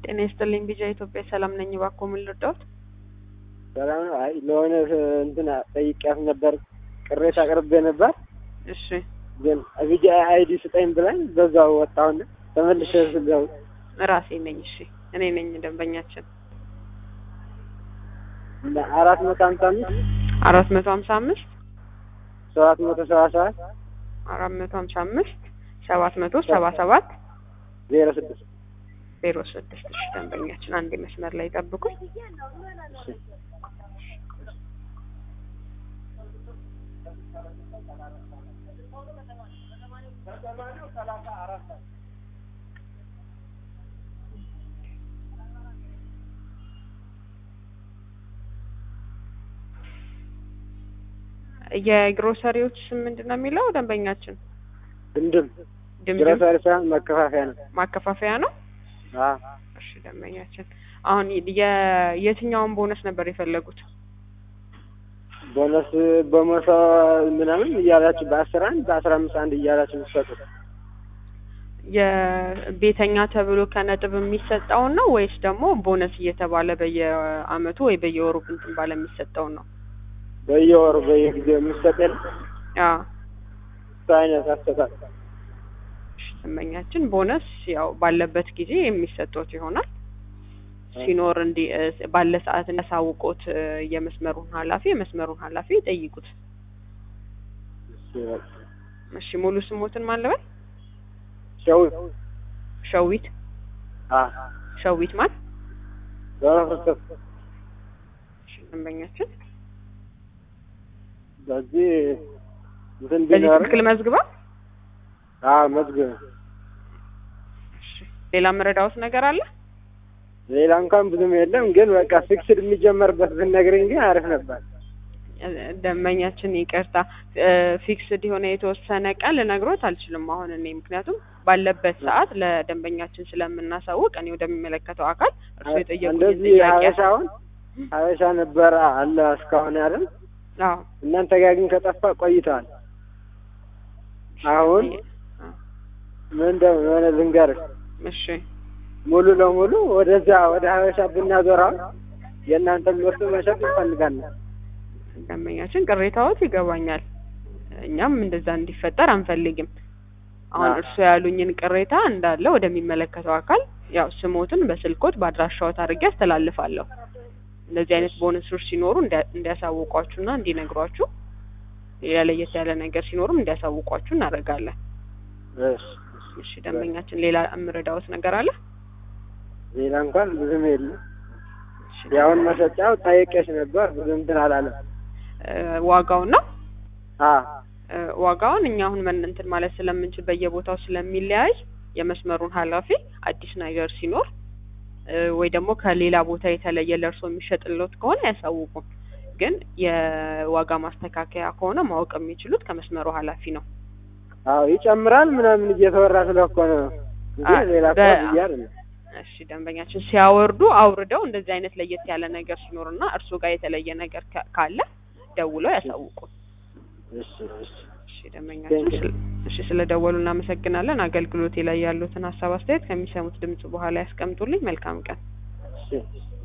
ጤና ይስጥልኝ ቢጃ ኢትዮጵያ ሰላም ነኝ። እባክዎ ምን ልርዳዎት? ሰላም ነው። አይ ለሆነ እንትን ጠይቂያት ነበር፣ ቅሬታ አቅርቤ ነበር። እሺ ግን ቢጃ አይዲ ስጠኝ ብላኝ በዛው ወጣሁና ተመልሼ ስገቡ ራሴ ነኝ። እሺ እኔ ነኝ ደንበኛችን። እና አራት መቶ ሀምሳ አምስት አራት መቶ ሀምሳ አምስት ሰባት መቶ ሰባ ሰባት አራት መቶ ሀምሳ አምስት ሰባት መቶ ሰባ ሰባት ዜሮ ስድስት ዜሮ ስድስት እሺ ደንበኛችን አንድ መስመር ላይ ጠብቁኝ። የግሮሰሪዎች ስም ምንድን ነው የሚለው ደንበኛችን? ድምድም ድምድም ግሮሰሪ ሳይሆን መከፋፈያ ነው። ማከፋፈያ ነው። አዎ እሺ ደንበኛችን አሁን የ- የትኛውን ቦነስ ነበር የፈለጉት? ቦነስ በመቶ ምናምን እያላችሁ በአስራ አንድ በአስራ አምስት አንድ እያላችሁ የምትሰጡት የቤተኛ ተብሎ ከነጥብ የሚሰጠውን ነው ወይስ ደግሞ ቦነስ እየተባለ በየአመቱ ወይ በየወሩ እንትን ባለ የሚሰጠውን ነው? በየወሩ በየጊዜው የምትሰጥ የለ አዎ እሱ አይነት አሰጣጥ እሺ ደንበኛችን ቦነስ ያው ባለበት ጊዜ የሚሰጡት ይሆናል። ሲኖር እንዲ ባለ ሰዓት እንዳሳውቆት የመስመሩን ኃላፊ የመስመሩን ኃላፊ ይጠይቁት። እሱ በቃ። እሺ ሙሉ ስሞትን ማለበል ሸዊት ሸዊት አ ሸዊት ማን በመፍረሰት እሺ ደንበኛችን በዚህ እንትን በዚህ ቢኖር ትክክል መዝግባ አ መዝግብ እሺ ሌላ መረዳዎት ነገር አለ? ሌላ እንኳን ብዙም የለም፣ ግን በቃ ፊክስድ የሚጀመርበት ብትነግረኝ ግን አሪፍ ነበር። ደንበኛችን ይቅርታ ፊክስድ የሆነ የተወሰነ ቀን ልነግሮት አልችልም አሁን እኔ ምክንያቱም ባለበት ሰዓት ለደንበኛችን ስለምናሳውቅ እኔ ወደሚመለከተው አካል እርሱ የጠየቁኝ እንደዚህ ጥያቄ ሀበሻውን ሀበሻ ነበረ አለ እስካሁን ያለን አዎ እናንተ ጋር ግን ከጠፋ ቆይተዋል። አሁን ምን እንደሆነ ልንገርህ፣ እሺ ሙሉ ለሙሉ ወደዚያ ወደ ሀበሻ ብናዞራው የእናንተን ምርት መሸጥ እንፈልጋለን። ደንበኛችን ቅሬታዎት ይገባኛል። እኛም እንደዛ እንዲፈጠር አንፈልግም። አሁን አዎ። እርስዎ ያሉኝን ቅሬታ እንዳለ ወደሚመለከተው አካል ያው ስሞትን በስልኮት በአድራሻዎት አድርጌ አስተላልፋለሁ። እንደዚህ አይነት ቦነሶች ሲኖሩ እንዲያ- እንዲያሳውቋችሁና እንዲነግሯችሁ ሌላ ለየት ያለ ነገር ሲኖሩም እንዲያሳውቋችሁ እናደርጋለን። እሺ፣ እሺ ደንበኛችን ሌላ የምረዳዎት ነገር አለ? ሌላ እንኳን ብዙም የለም። እሺ፣ የአሁን መሸጫው ጠይቄሽ ነበር ብዙ እንትን አላለም። እ፣ ዋጋውን ነው አ እ፣ ዋጋውን እኛ አሁን ምን እንትን ማለት ስለምንችል በየቦታው ስለሚለያይ የመስመሩን ኃላፊ አዲስ ነገር ሲኖር እ፣ ወይ ደግሞ ከሌላ ቦታ የተለየ ለእርሶ የሚሸጥሎት ከሆነ ያሳውቁን። ግን የዋጋ ማስተካከያ ከሆነ ማወቅ የሚችሉት ከመስመሩ ኃላፊ ነው። አዎ ይጨምራል ምናምን እየተወራ ስለኮ ነው እንጂ አ- ሌላ እኮ በ- ብዬ አይደለም። እሺ ደንበኛችን ሲያወርዱ አውርደው እንደዚህ አይነት ለየት ያለ ነገር ሲኖርና እርሶ ጋር የተለየ ነገር ካ- ካለ ደውለው ያሳውቁን። እሺ እሺ እሺ ደንበኛችን Thank you. ስለ- እሺ ስለ ደወሉ እናመሰግናለን። አገልግሎቴ ላይ ያሉትን ሀሳብ አስተያየት ከሚሰሙት ድምጽ በኋላ ያስቀምጡልኝ። መልካም ቀን። እሺ